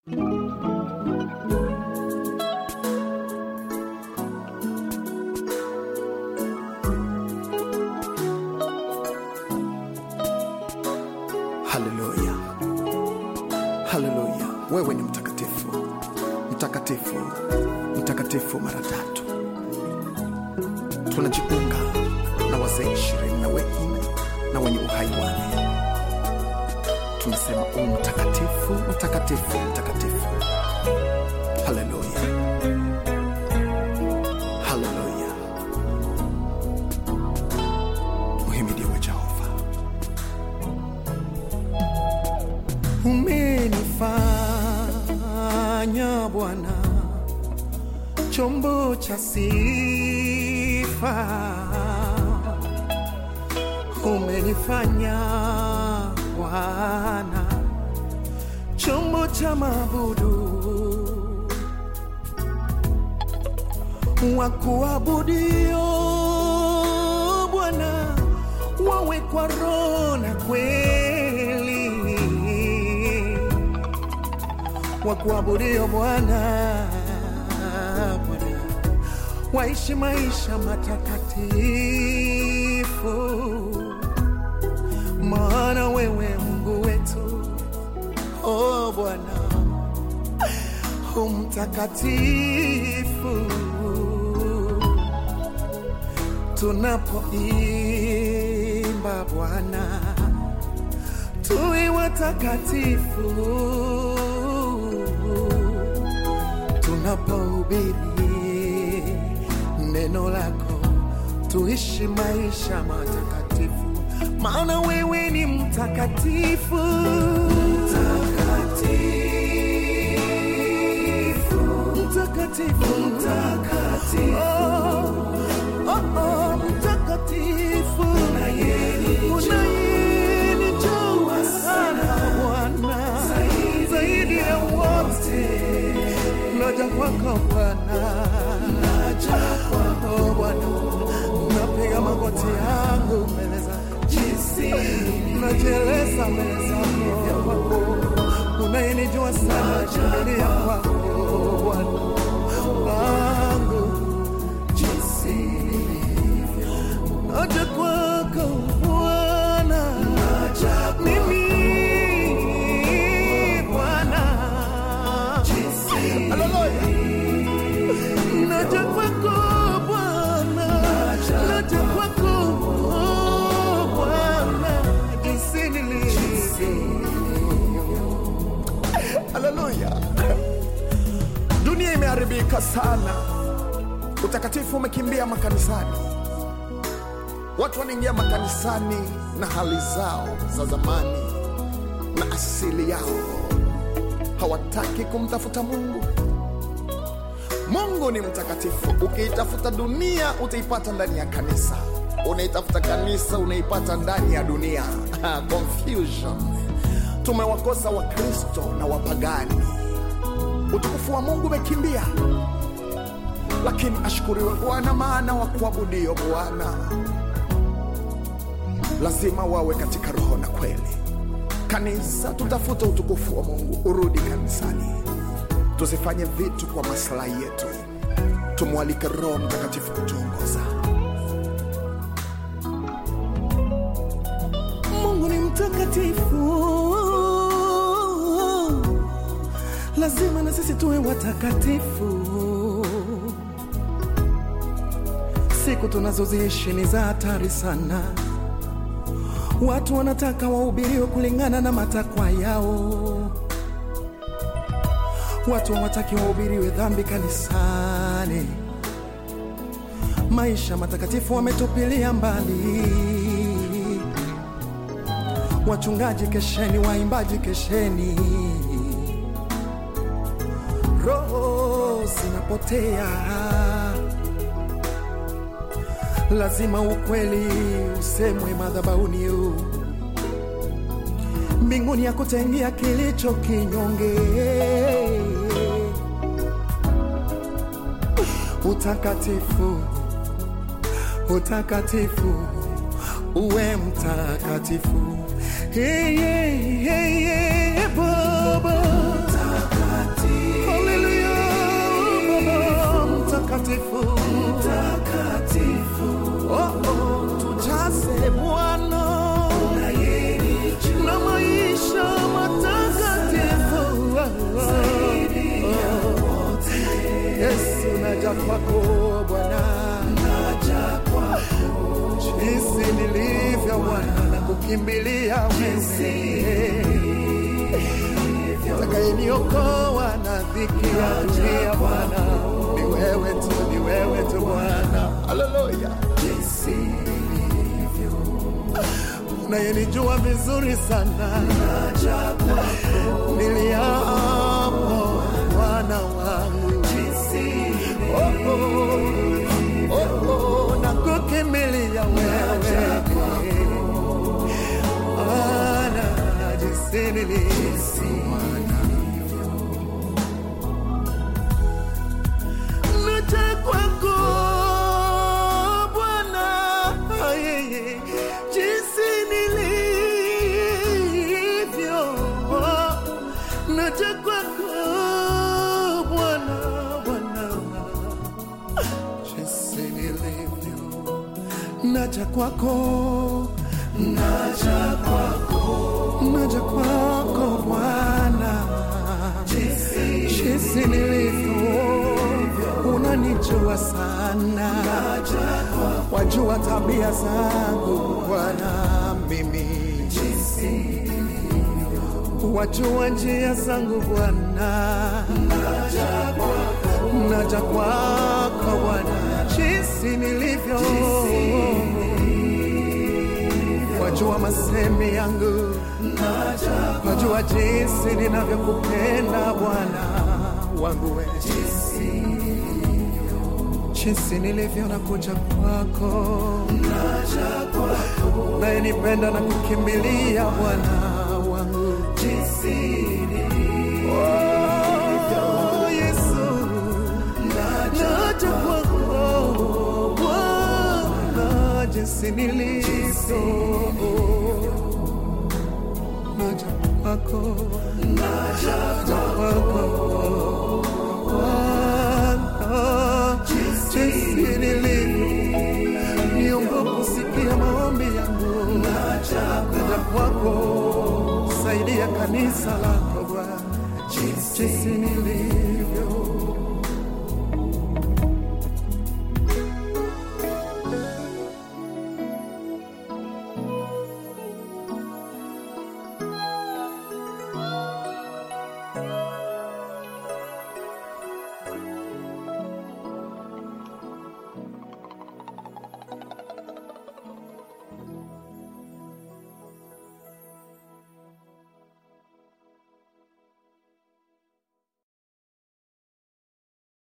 Haleluya, haleluya! Wewe ni mtakatifu, mtakatifu, mtakatifu mara tatu. Tunajiunga na wazee ishirini na wengine na wenye uhai wane, tunasema u mtakatifu, mtakatifu, mtakatifu. Haleluya, haleluya! Uhimidiwe Jehova. Umenifanya Bwana chombo cha sifa, umenifanya Bwana chombo cha mabudu wa kuabudio Bwana, wawe kwa roho na kweli wa kuabudio Bwana, Bwana waishi maisha matakatifu, maana wewe Mungu wetu, oh Bwana umtakatifu. Tunapoimba Bwana, tuwe watakatifu tunapohubiri neno lako, tuishi maisha matakatifu, maana wewe ni mtakatifu. Mtakatifu, mtakatifu, oh, oh, oh, mtakatifu, unayenijua sana Bwana, zaidi ya wote naja kwako Bwana, naja kwako Bwana, napiga magoti yangu mbele za jinsi najeleza mbele zako kwako, unayenijua sana, kimbilia kwako Bwana wangu, jinsi nilivyo, naja kwako Bwana, naja mimi Bwana, Haleluya. Naja kwako Bwana, naja kwako Bwana, jinsi nilivyo. Haleluya. Dunia imeharibika sana, utakatifu umekimbia makanisani. Watu wanaingia makanisani na hali zao za zamani na asili yao, hawataki kumtafuta Mungu. Mungu ni mtakatifu. Ukiitafuta dunia utaipata ndani ya kanisa, unaitafuta kanisa unaipata ndani ya dunia. Confusion. Tumewakosa Wakristo na wapagani, utukufu wa Mungu umekimbia. Lakini ashukuriwe Bwana, maana wa kuabudio Bwana lazima wawe katika roho na kweli. Kanisa, tutafute utukufu wa Mungu, urudi kanisani. Tusifanye vitu kwa maslahi yetu, tumwalike Roho Mtakatifu kutuongoza. Mungu ni mtakatifu, lazima na sisi tuwe watakatifu. Siku tunazoziishi ni za hatari sana. Watu wanataka wahubiriwe kulingana na matakwa yao. Watu hawataki wahubiriwe dhambi kanisani. Maisha matakatifu wametupilia mbali. Wachungaji kesheni, waimbaji kesheni, roho zinapotea. Lazima ukweli usemwe madhabahuni, mbinguni ya kutengia kilicho kinyonge. Utakatifu, utakatifu, uwe mtakatifu. Hey, hey, hey, hey, Baba kwako Bwana, jinsi nilivyo Bwana, na kukimbilia wewe utakayeniokoa na dhiki ya dunia Bwana, ni wewe tu, ni wewe tu Bwana, haleluya. Unayenijua vizuri sana, niliapo Bwana wangu, oh, oh, oh, oh, na kukimbilia wewe Bwana, jinsi nilivyo Naja kwako Bwana, yeye, jinsi nilivyo. Naja kwako Bwana, Bwana, jinsi nilivyo. Naja kwako, naja kwako, naja kwako Bwana, jinsi nilivyo unanijua sana, wajua tabia zangu Bwana, mimi wajua njia zangu Bwana, naja kwako Bwana, jinsi nilivyo, wajua masemi yangu, wajua jinsi ninavyokupenda Bwana wangu wewe jinsi nilivyo na kuja kwako, naye nipenda na kukimbilia Bwana wangu, Oh, Yesu, naja kwako Bwana, jinsi nilivyo, naja kwako, naja kwako Bwana, jinsi nilivyo, niomba kusikia maombi yangu, naja kwako, saidia kanisa lako Bwana, jinsi nilivyo